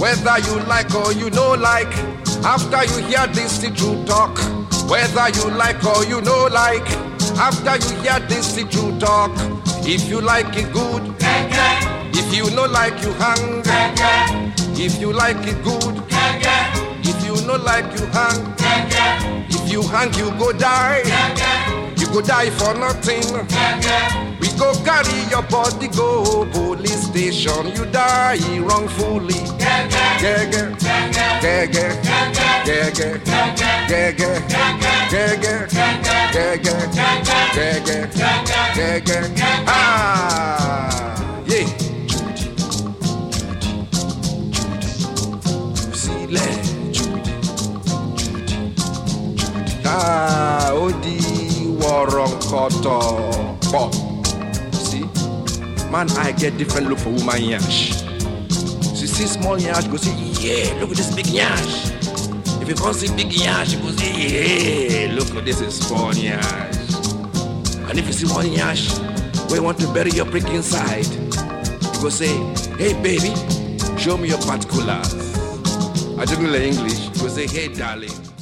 whether you like or you no like. After you hear this the true talk, whether you like or you no like. After you hear this the true talk, if you like it good, if you no like you hang. If you like it good, if you no like you hang. If you hang, you go die. You go die for nothing. We go carry your body go police station. You die wrongfully. Gege, gege, gege, gege, gege, gege, gege, gege. Ah, yeah. sílẹ̀ Judy Judy Judy ah ó di wọ̀rọ̀ǹkọ̀tọ̀ pọ̀ see man eye get different look for woman yansh she see small yansh go say yeah look at this big yansh if you come see big yansh you go say yeah look at this is small yansh and if you see one yansh wey want to bury your prick inside you go say hey baby show me your particulars. I don't know English. You go say, hey, darling.